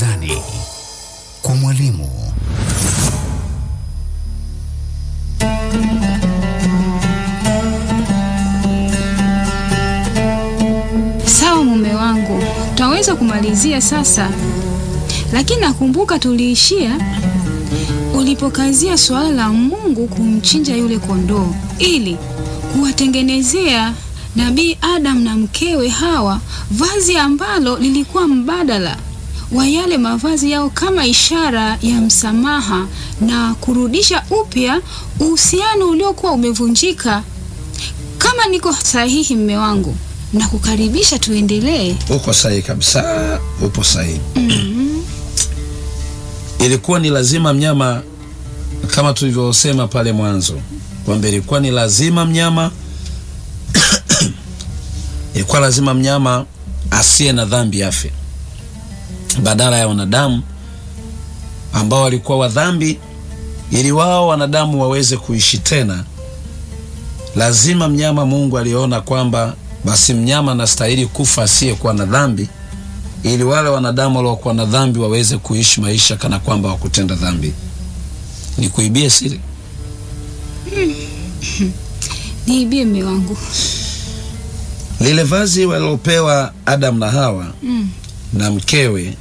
Barazani kwa mwalimu. Sawa mume wangu, twaweza kumalizia sasa, lakini nakumbuka tuliishia ulipokazia suala la Mungu kumchinja yule kondoo ili kuwatengenezea Nabii Adam na mkewe Hawa vazi ambalo lilikuwa mbadala wa yale mavazi yao kama ishara ya msamaha na kurudisha upya uhusiano uliokuwa umevunjika. Kama niko sahihi, mme wangu, na kukaribisha tuendelee. Uko sahihi kabisa, upo sahihi. Ilikuwa ni lazima mnyama, kama tulivyosema pale mwanzo kwamba ilikuwa ni lazima mnyama ilikuwa lazima mnyama asiye na dhambi afe badala ya wanadamu ambao walikuwa wa dhambi, ili wao wanadamu waweze kuishi tena. Lazima mnyama, Mungu aliona kwamba basi mnyama anastahili kufa asiyekuwa na dhambi, ili wale wanadamu waliokuwa na dhambi waweze kuishi maisha kana kwamba wakutenda dhambi. Ni kuibie siri Niibie mme wangu. lile vazi walilopewa Adam na Hawa Mm. na mkewe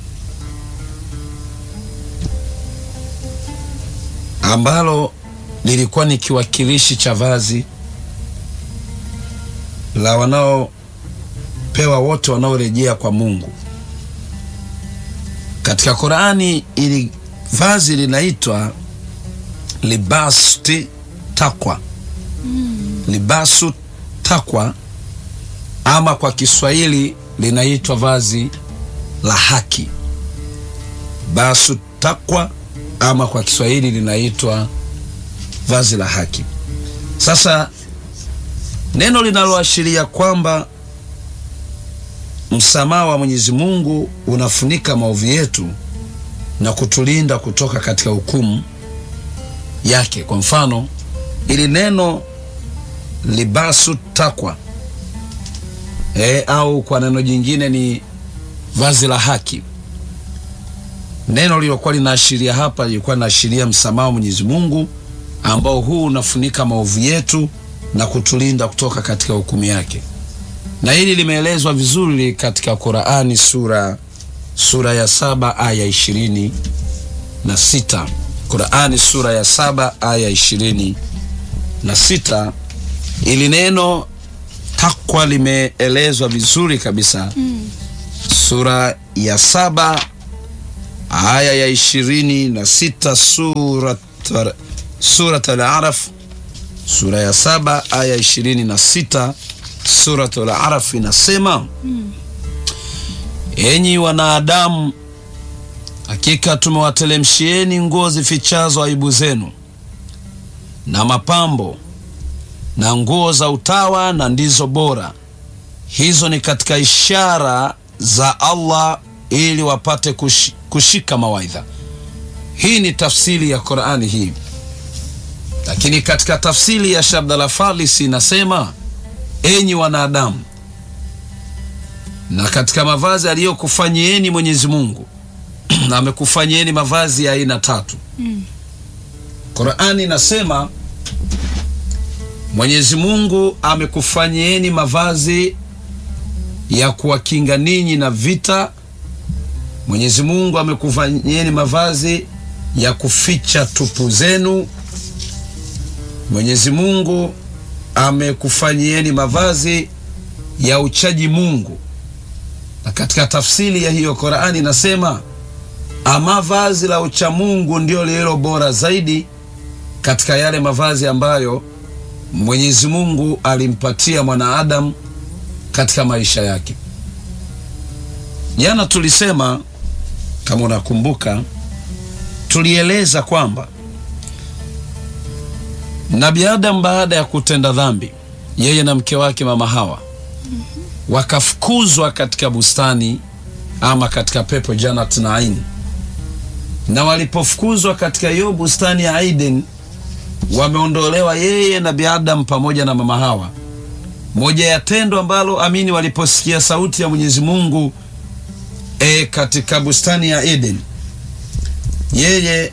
ambalo lilikuwa ni kiwakilishi cha vazi la wanaopewa wote wanaorejea kwa Mungu. Katika Qurani ili vazi linaitwa libasti takwa, libasu takwa, ama kwa Kiswahili linaitwa vazi la haki, basu takwa, ama kwa Kiswahili linaitwa vazi la haki. Sasa neno linaloashiria kwamba msamaha wa Mwenyezi Mungu unafunika maovu yetu na kutulinda kutoka katika hukumu yake. Kwa mfano, ili neno libasu takwa e, au kwa neno jingine ni vazi la haki. Neno lililokuwa linaashiria hapa lilikuwa linaashiria msamaha wa Mwenyezi Mungu ambao huu unafunika maovu yetu na kutulinda kutoka katika hukumu yake, na hili limeelezwa vizuri katika Qurani sura sura ya saba aya ishirini na sita. Qurani sura ya saba aya ishirini na sita. Ili neno takwa limeelezwa vizuri kabisa sura ya saba aya ya ishirini na sita surat, surat al-Araf sura ya saba aya ishirini na sita surat al-Araf inasema enyi wanadamu, hakika tumewatelemshieni nguo zifichazo aibu zenu na mapambo na nguo za utawa na ndizo bora. Hizo ni katika ishara za Allah ili wapate kush, kushika mawaidha. Hii ni tafsiri ya Qur'ani hii, lakini katika tafsiri ya Shabdala Falisi inasema enyi wanadamu, na katika mavazi aliyokufanyieni Mwenyezi Mungu na amekufanyieni mavazi ya aina tatu. Qur'ani inasema Mwenyezi Mungu amekufanyieni mavazi ya kuwakinga ninyi na vita. Mwenyezi Mungu amekufanyieni mavazi ya kuficha tupu zenu. Mwenyezi Mungu amekufanyieni mavazi ya uchaji Mungu. Na katika tafsiri ya hiyo Qur'ani inasema ama vazi la uchamungu ndio lililo bora zaidi katika yale mavazi ambayo Mwenyezi Mungu alimpatia mwanaadamu katika maisha yake. Jana tulisema kama unakumbuka, tulieleza kwamba Nabii Adam baada ya kutenda dhambi, yeye na mke wake mama Hawa wakafukuzwa katika bustani ama katika pepo Jannat Naim, na walipofukuzwa katika hiyo bustani ya Eden wameondolewa yeye Nabii Adam pamoja na mama Hawa. Moja ya tendo ambalo amini, waliposikia sauti ya Mwenyezi Mungu e, katika bustani ya Eden, yeye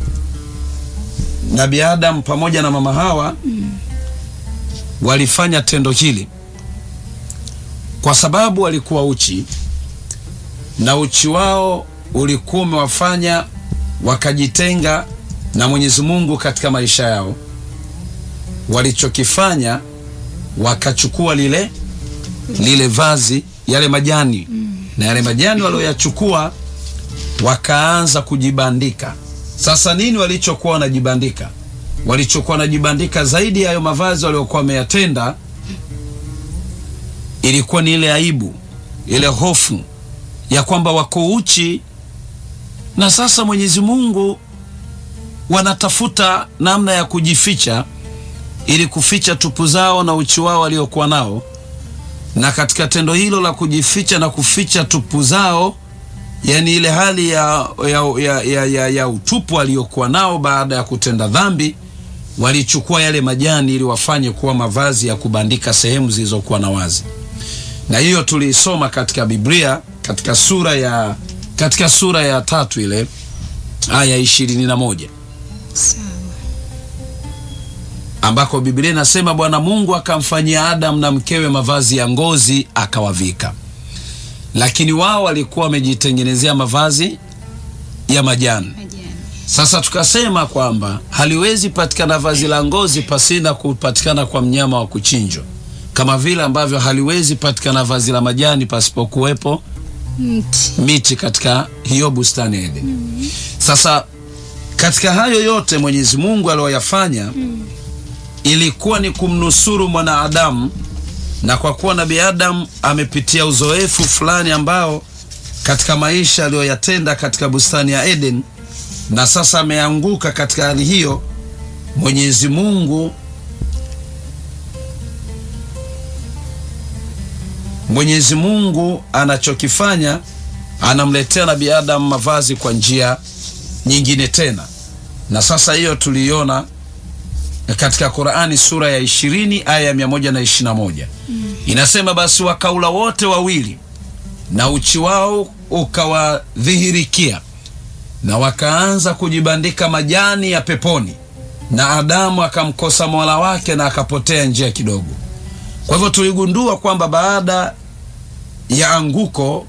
Nabii Adam pamoja na mama Hawa walifanya tendo hili kwa sababu walikuwa uchi na uchi wao ulikuwa umewafanya wakajitenga na Mwenyezi Mungu katika maisha yao. Walichokifanya wakachukua lile lile vazi, yale majani na yale majani walioyachukua wakaanza kujibandika. Sasa nini walichokuwa wanajibandika? Walichokuwa wanajibandika zaidi ya hayo mavazi waliokuwa wameyatenda, ilikuwa ni ile aibu, ile hofu ya kwamba wako uchi na sasa Mwenyezi Mungu wanatafuta namna ya kujificha ili kuficha tupu zao na uchi wao waliokuwa nao. Na katika tendo hilo la kujificha na kuficha tupu zao, yani ile hali ya, ya, ya, ya, ya, ya utupu waliokuwa nao baada ya kutenda dhambi, walichukua yale majani ili wafanye kuwa mavazi ya kubandika sehemu zilizokuwa na wazi, na hiyo tuliisoma katika Biblia katika sura ya katika sura ya tatu ile aya ishirini na moja Sawa. ambako Biblia inasema Bwana Mungu akamfanyia Adamu na mkewe mavazi ya ngozi akawavika, lakini wao walikuwa wamejitengenezea mavazi ya majani. Majani. Sasa tukasema kwamba haliwezi patikana vazi la ngozi pasina kupatikana kwa mnyama wa kuchinjwa, kama vile ambavyo haliwezi patikana vazi la majani pasipokuwepo Mti. miti katika hiyo bustani ya Edeni. Sasa katika hayo yote Mwenyezi Mungu aliyoyafanya ilikuwa ni kumnusuru mwanadamu, na kwa kuwa Nabii Adam amepitia uzoefu fulani ambao katika maisha aliyoyatenda katika bustani ya Eden, na sasa ameanguka katika hali hiyo, Mwenyezi Mungu Mwenyezi Mungu anachokifanya anamletea Nabii Adam mavazi kwa njia nyingine tena, na sasa hiyo tuliiona katika Qur'ani sura ya 20 aya ya 121 inasema, basi wakaula wote wawili na uchi wao ukawadhihirikia, na wakaanza kujibandika majani ya peponi, na Adamu akamkosa Mola wake na akapotea njia kidogo. Kwa hivyo tuligundua kwamba baada ya anguko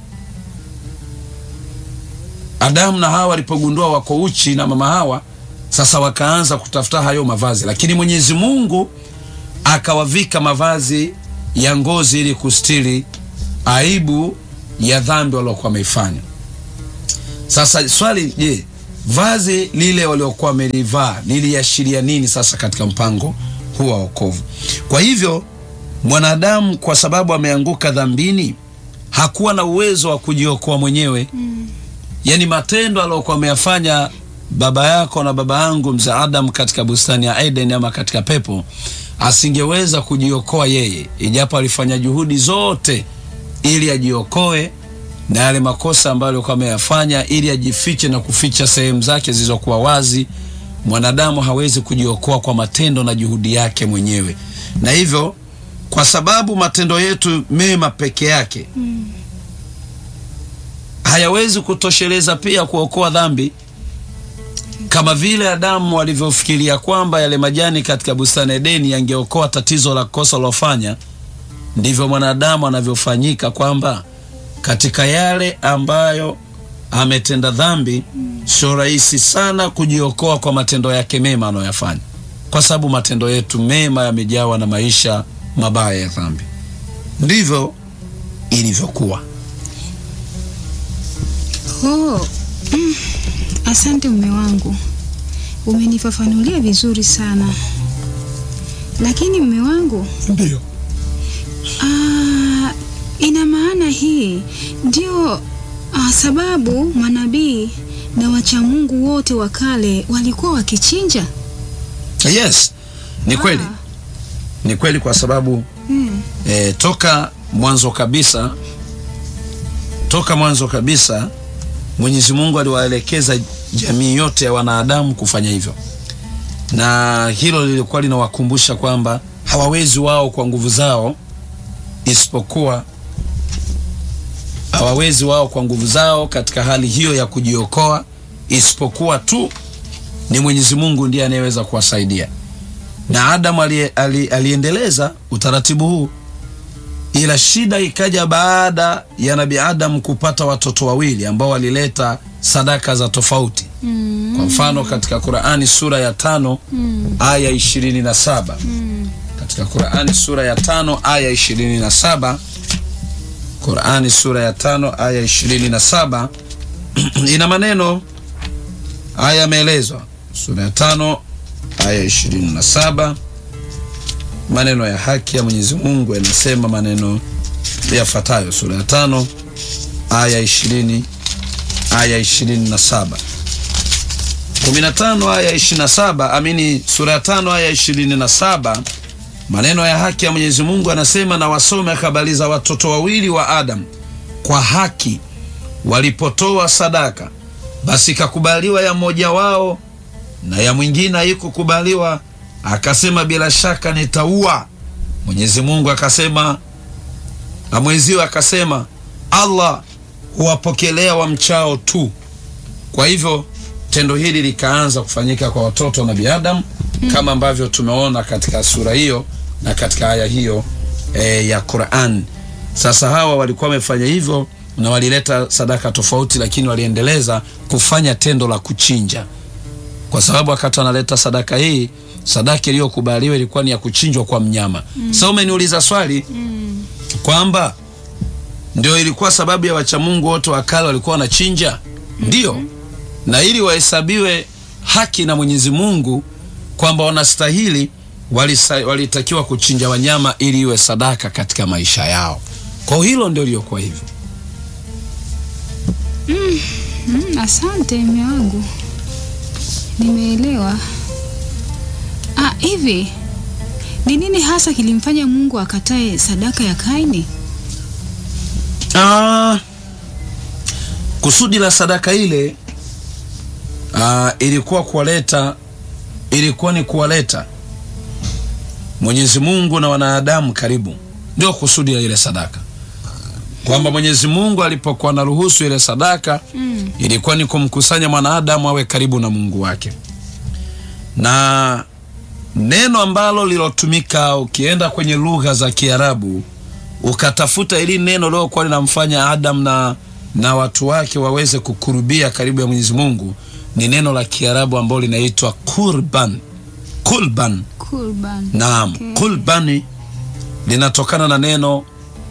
Adamu na Hawa walipogundua wako uchi na mama Hawa, sasa wakaanza kutafuta hayo mavazi, lakini Mwenyezi Mungu akawavika mavazi ya ngozi ili kustiri aibu ya dhambi waliokuwa wameifanya. Sasa swali, je, vazi lile waliokuwa wamelivaa liliashiria nini sasa katika mpango huu wa wokovu? Kwa hivyo mwanadamu kwa sababu ameanguka dhambini hakuwa na uwezo wa kujiokoa mwenyewe mm. Yaani matendo aliyokuwa ameyafanya baba yako na baba yangu mzee Adam katika bustani ya Eden ama katika pepo, asingeweza kujiokoa yeye, ijapo alifanya juhudi zote ili ajiokoe na yale makosa ambayo alikuwa ameyafanya, ili ajifiche na kuficha sehemu zake zilizokuwa wazi. Mwanadamu hawezi kujiokoa kwa matendo na juhudi yake mwenyewe, na hivyo kwa sababu matendo yetu mema peke yake mm. hayawezi kutosheleza pia kuokoa dhambi, kama vile Adamu alivyofikiria kwamba yale majani katika bustani Edeni yangeokoa tatizo la kosa lilofanya, ndivyo mwanadamu anavyofanyika kwamba katika yale ambayo ametenda dhambi mm. sio rahisi sana kujiokoa kwa matendo yake mema anayoyafanya, kwa sababu matendo yetu mema yamejawa na maisha mabaya ya dhambi. Ndivyo ilivyokuwa. Oh, mm, asante mume wangu, umenifafanulia vizuri sana. Lakini mume wangu, Ndio. ah, ina maana hii ndio ah, sababu manabii na wacha Mungu wote wa kale walikuwa wakichinja? Yes, ni kweli, Ah, ni kweli kwa sababu mm, e, toka mwanzo kabisa, toka mwanzo kabisa Mwenyezi Mungu aliwaelekeza jamii yote ya wanadamu kufanya hivyo, na hilo lilikuwa linawakumbusha kwamba hawawezi wao kwa nguvu zao, isipokuwa hawawezi wao kwa nguvu zao katika hali hiyo ya kujiokoa, isipokuwa tu ni Mwenyezi Mungu ndiye anayeweza kuwasaidia. Na Adamu ali, ali, aliendeleza utaratibu huu, ila shida ikaja baada ya Nabii Adamu kupata watoto wawili ambao walileta sadaka za tofauti. Mm. Kwa mfano katika Qur'ani sura ya tano Mm. aya ishirini na saba Mm. katika Qur'ani sura ya tano aya ishirini na saba Qur'ani sura ya tano aya ishirini na saba ina maneno haya yameelezwa. Sura ya tano aya ishirini na saba maneno ya haki ya Mwenyezi Mungu yanasema maneno yafuatayo. Sura ya tano aya ishirini aya ishirini na saba 15 aya 27, amini sura ya 5 aya 27, maneno ya haki ya Mwenyezi Mungu anasema, na wasome habari za watoto wawili wa Adam kwa haki walipotoa sadaka, basi ikakubaliwa ya mmoja wao na ya mwingine haikukubaliwa, akasema bila shaka nitaua. Mwenyezi Mungu akasema, na mwenziwe akasema, Allah huwapokelea wamchao tu. Kwa hivyo tendo hili likaanza kufanyika kwa watoto wa Nabii Adam kama ambavyo tumeona katika sura hiyo na katika aya hiyo e, ya Qur'an. Sasa hawa walikuwa wamefanya hivyo na walileta sadaka tofauti, lakini waliendeleza kufanya tendo la kuchinja, kwa sababu wakati wanaleta sadaka hii, sadaka iliyokubaliwa ilikuwa ni ya kuchinjwa kwa mnyama. Sasa umeniuliza swali Mm. kwamba ndio ilikuwa sababu ya wachamungu wote wa kale walikuwa wanachinja, ndio na ili wahesabiwe haki na Mwenyezi Mungu kwamba wanastahili, walisa- walitakiwa kuchinja wanyama ili iwe sadaka katika maisha yao. Kwa hilo ndio liokuwa hivyo. Mm, asante mme wangu, nimeelewa. Ah, hivi ni nini hasa kilimfanya Mungu akatae sadaka ya Kaini? Ah, kusudi la sadaka ile ah, ilikuwa kuwaleta ilikuwa ni kuwaleta Mwenyezi Mungu na wanadamu karibu, ndio kusudi la ile sadaka, kwamba Mwenyezi Mungu alipokuwa anaruhusu ile sadaka Mm. ilikuwa ni kumkusanya mwanadamu awe karibu na Mungu wake, na neno ambalo lilotumika, ukienda kwenye lugha za Kiarabu ukatafuta ili neno lilokuwa linamfanya Adam na, na watu wake waweze kukurubia karibu ya Mwenyezi Mungu ni neno la Kiarabu ambalo linaitwa kurban. Kurban, Kurban. naam, Okay. kurbani linatokana na neno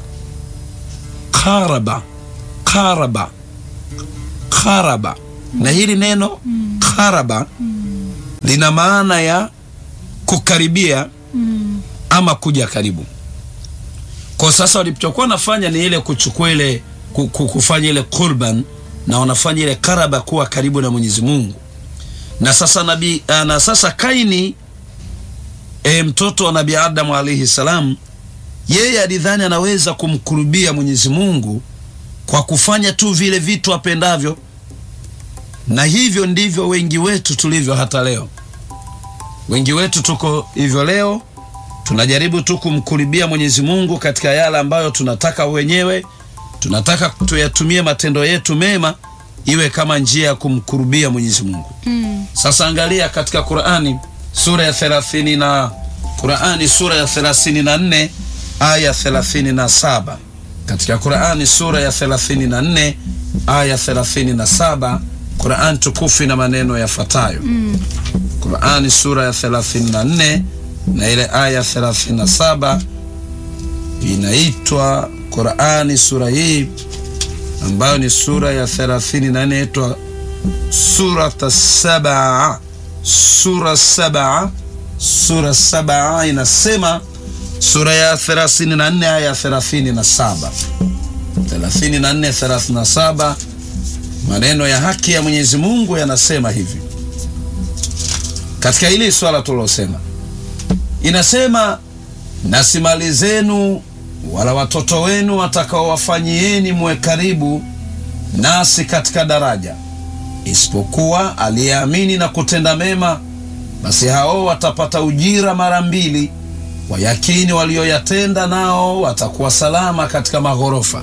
karaba, karaba, karaba, na hili neno karaba lina maana ya kukaribia Mm. ama kuja karibu. Kwa sasa walichokuwa wanafanya ni ile kuchukua ile ku- ku- kufanya ile kurban na wanafanya ile karaba kuwa karibu na Mwenyezi Mungu. Na sasa nabii ah, na sasa Kaini e, mtoto wa Nabii Adamu alaihi salam, yeye alidhani anaweza kumkurubia Mwenyezi Mungu kwa kufanya tu vile vitu apendavyo, na hivyo ndivyo wengi wetu tulivyo hata leo. Wengi wetu tuko hivyo leo, tunajaribu tu kumkurubia Mwenyezi Mungu katika yale ambayo tunataka wenyewe, tunataka tuyatumie matendo yetu mema iwe kama njia ya kumkurubia Mwenyezi Mungu. Mm. Sasa angalia katika Qur'ani sura ya 30 na Qur'ani sura ya 34 aya 37. Katika Qur'ani sura ya 34 aya 37, Qur'an tukufu na maneno yafuatayo. Mm. Qur'ani sura ya 34 na ile aya 37 inaitwa Qur'ani sura hii ambayo ni sura ya 34 inaitwa surata sabaa sura sabaa sura sabaa inasema sura ya 34 aya 37 34 37 maneno ya haki ya Mwenyezi Mungu yanasema hivi katika hili swala tulilosema inasema na si mali zenu wala watoto wenu watakaowafanyieni muwe karibu nasi katika daraja isipokuwa aliyeamini na kutenda mema, basi hao watapata ujira mara mbili. Wayakini walioyatenda nao watakuwa salama katika maghorofa.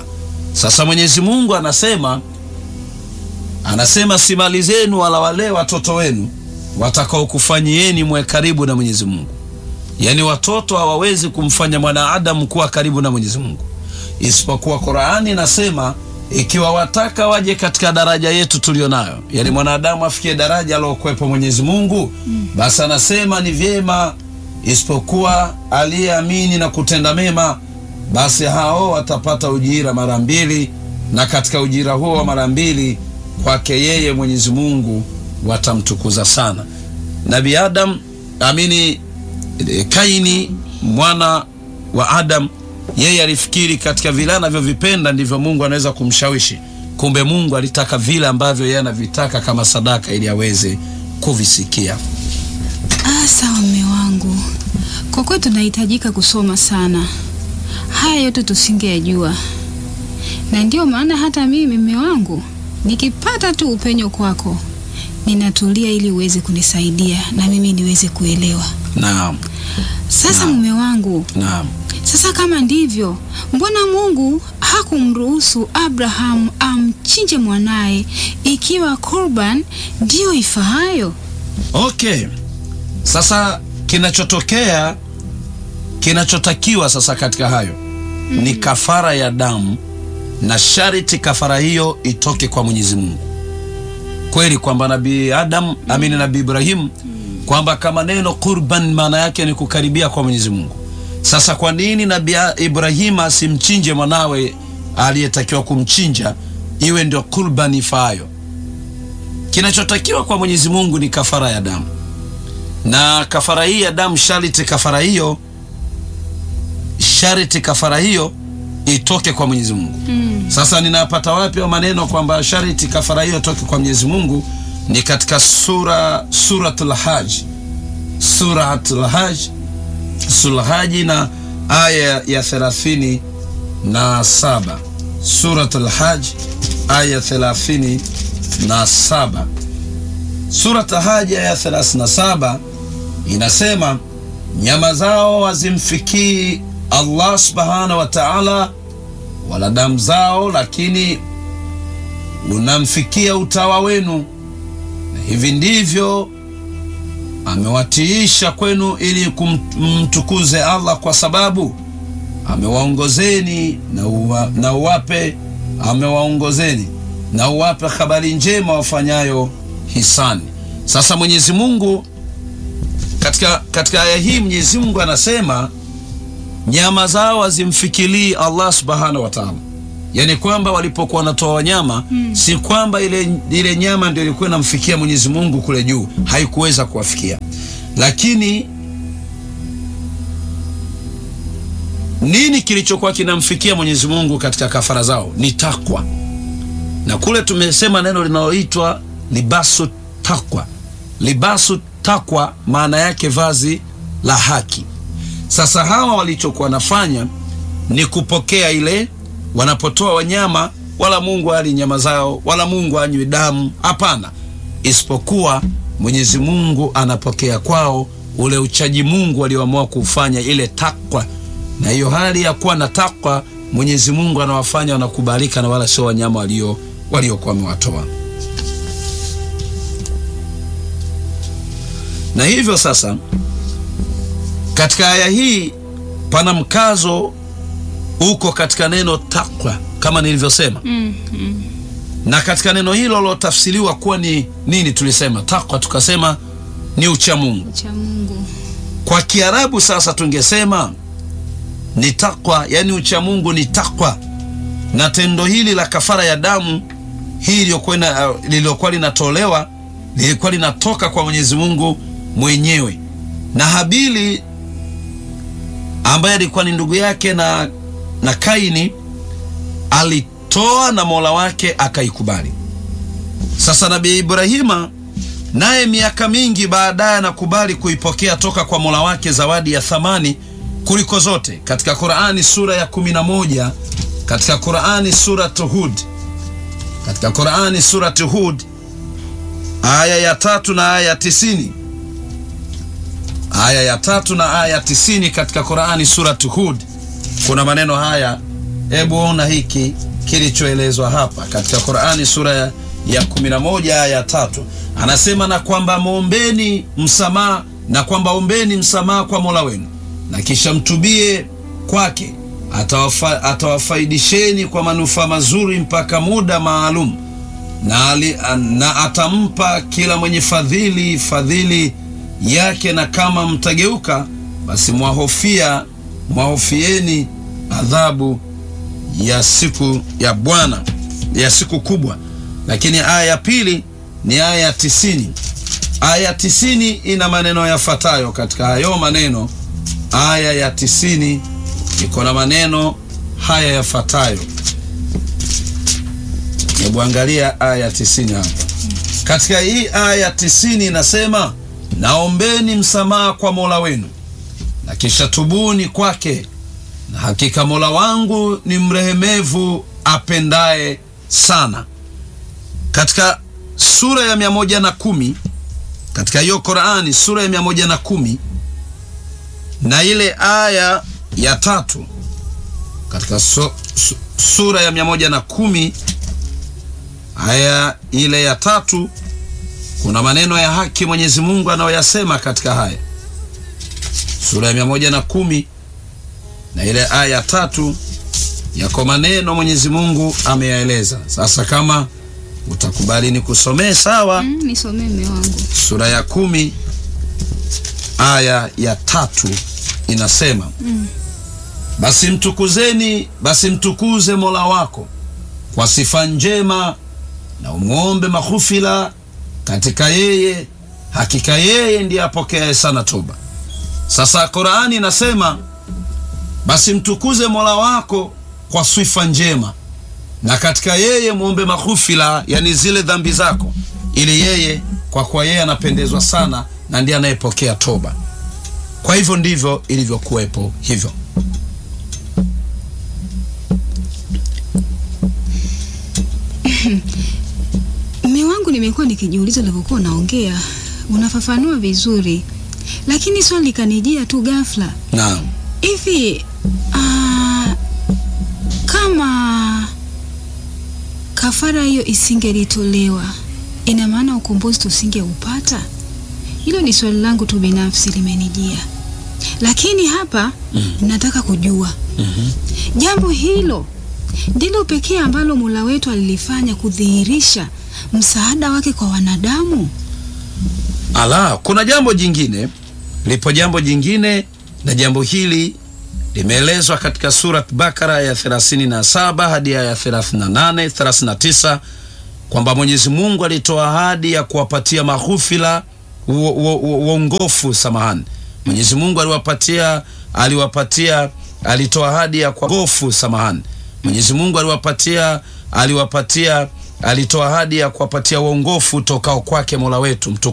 Sasa Mwenyezi Mungu anasema anasema si mali zenu wala wale watoto wenu watakaokufanyieni mwe karibu na Mwenyezi Mungu. Yaani watoto hawawezi kumfanya mwanadamu kuwa karibu na Mwenyezi Mungu, isipokuwa Qur'ani inasema ikiwa wataka waje katika daraja yetu tulio nayo, yaani mwanadamu afikie daraja alokwepo Mwenyezi Mungu, basi anasema ni vyema, isipokuwa aliyeamini na kutenda mema, basi hao watapata ujira mara mbili, na katika ujira huo wa mara mbili kwake yeye Mwenyezi Mungu watamtukuza sana. Nabii Adam amini e, Kaini mwana wa Adam, yeye alifikiri katika vile anavyovipenda ndivyo Mungu anaweza kumshawishi. Kumbe Mungu alitaka vile ambavyo yeye anavitaka kama sadaka, ili aweze kuvisikia. Ah, sawa mme wangu, kwa kweli tunahitajika kusoma sana. Haya yote tusingeyajua, na ndiyo maana hata mimi mme wangu nikipata tu upenyo kwako ninatulia ili uweze kunisaidia na mimi niweze kuelewa. Naam, Sasa Naam. mume wangu, naam. sasa kama ndivyo, mbona Mungu hakumruhusu Abraham amchinje mwanaye ikiwa kurban ndiyo ifaayo? Okay, sasa kinachotokea kinachotakiwa sasa katika hayo ni kafara ya damu, na sharti kafara hiyo itoke kwa Mwenyezi Mungu. Kweli kwamba Nabii Adam amini Nabii Ibrahim kwamba kama neno qurban maana yake ni kukaribia kwa Mwenyezi Mungu. Sasa kwa nini Nabii Ibrahim asimchinje mwanawe aliyetakiwa kumchinja iwe ndio qurban ifaayo? Kinachotakiwa kwa Mwenyezi Mungu ni kafara ya damu, na kafara hii ya damu sharti kafara hiyo sharti kafara hiyo itoke kwa Mwenyezi Mungu. Sasa ninapata wapi hayo maneno kwamba sharti kafara hiyo itoke kwa Mwenyezi Mungu? Ni katika sura suratul Hajj, suratul Hajj, suratul Hajj na aya ya thelathini na saba suratul Hajj aya thelathini na saba Surat Hajj aya 37 inasema nyama zao hazimfikii Allah subhanahu wa ta'ala, wala damu zao, lakini unamfikia utawa wenu, na hivi ndivyo amewatiisha kwenu ili kumtukuze Allah, kwa sababu amewaongozeni na, uwa, na uwape amewaongozeni na uwape habari njema wafanyayo hisani. Sasa Mwenyezi Mungu katika, katika aya hii Mwenyezi Mungu anasema nyama zao hazimfikilii Allah subhanahu wa ta'ala, yaani kwamba walipokuwa wanatoa wanyama si kwamba ile, ile nyama ndio ilikuwa inamfikia Mwenyezi Mungu kule juu, haikuweza kuwafikia, lakini nini kilichokuwa kinamfikia Mwenyezi Mungu katika kafara zao ni takwa, na kule tumesema neno linaloitwa libasu takwa. Libasu takwa maana yake vazi la haki. Sasa hawa walichokuwa wanafanya ni kupokea ile, wanapotoa wanyama, wala Mungu hali nyama zao, wala Mungu anywi damu, hapana, isipokuwa Mwenyezi Mungu anapokea kwao ule uchaji Mungu walioamua kufanya, ile takwa. Na hiyo hali ya kuwa na takwa, Mwenyezi Mungu anawafanya wanakubalika, na wala sio wanyama walio waliokuwa wamewatoa. Na hivyo sasa, katika aya hii pana mkazo uko katika neno takwa kama nilivyosema, Mm, mm. na katika neno hilo lilotafsiriwa kuwa ni nini? Tulisema takwa, tukasema ni ucha Mungu. Cha Mungu. Kwa Kiarabu sasa tungesema ni takwa, yani ucha Mungu ni takwa. Na tendo hili la kafara ya damu hii iliyokuwa ina- lililokuwa linatolewa lilikuwa linatoka kwa Mwenyezi Mungu mwenyewe, na Habili ambaye alikuwa ni ndugu yake na, na Kaini alitoa na Mola wake akaikubali. Sasa Nabii Ibrahima naye miaka mingi baadaye anakubali kuipokea toka kwa Mola wake zawadi ya thamani kuliko zote. Katika Qur'ani sura ya 11, katika Qur'ani sura Hud, katika Qur'ani sura Hud aya ya tatu na aya ya tisini aya ya tatu na aya ya tisini katika Qur'ani sura Hud kuna maneno haya, hebu ona hiki kilichoelezwa hapa katika Qur'ani sura ya, ya 11 aya ya tatu anasema, na kwamba mwombeni msamaha, na kwamba ombeni msamaha kwa Mola wenu na kisha mtubie kwake, atawafa, atawafaidisheni kwa manufaa mazuri mpaka muda maalum na, ali, na atampa kila mwenye fadhili fadhili yake, na kama mtageuka basi mwahofia mwahofieni adhabu ya siku ya Bwana ya siku kubwa. Lakini aya ya pili ni aya ya tisini. Aya ya tisini ina maneno yafuatayo. Katika hayo maneno, aya ya tisini iko na maneno haya yafuatayo. Hebu angalia aya ya tisini hapa. Katika hii aya ya tisini inasema, naombeni msamaha kwa Mola wenu na kisha tubuni kwake, na hakika Mola wangu ni mrehemevu apendaye sana. Katika sura ya mia moja na kumi katika hiyo Qur'ani sura ya mia moja na kumi na ile aya ya tatu katika su, su, sura ya mia moja na kumi aya ile ya tatu kuna maneno ya haki Mwenyezi Mungu anayoyasema katika haya sura ya mia moja na kumi na ile aya ya tatu yako maneno Mwenyezi Mungu ameyaeleza. Sasa kama utakubali ni kusomee sawa. Mm, nisomee mme wangu. Sura ya kumi aya ya tatu inasema Mm. basi mtukuzeni, basi mtukuze Mola wako kwa sifa njema na umwombe maghufira katika yeye, hakika yeye ndiye apokeaye sana toba. Sasa Qur'ani inasema basi mtukuze Mola wako kwa sifa njema na katika yeye muombe maghufira, yani zile dhambi zako, ili yeye, kwa kuwa yeye anapendezwa sana na ndiye anayepokea toba. Kwa hivyo ndivyo ilivyokuwepo hivyo. Mme wangu, nimekuwa nikijiuliza ulivyokuwa unaongea, unafafanua vizuri, lakini swali likanijia tu ghafla. Naam. Hivi ah, kama kafara hiyo isingelitolewa, ina maana ukombozi tusingeupata? Hilo ni swali langu tu binafsi limenijia, lakini hapa nataka kujua jambo hilo ndilo pekee ambalo Mola wetu alilifanya kudhihirisha msaada wake kwa wanadamu. Ala, kuna jambo jingine, lipo jambo jingine, na jambo hili limeelezwa katika Surat Bakara ya 37 hadi ya 38, 39 kwamba Mwenyezi Mungu alitoa ahadi ya kuwapatia maghufira uo- uo- uo- uongofu, samahani. Mwenyezi Mungu aliwapatia aliwapatia alitoa ahadi ya kuwagofu, samahani. Mwenyezi Mungu aliwapatia aliwapatia alitoa ahadi ya kuwapatia uongofu tokao kwake Mola wetu mtukufu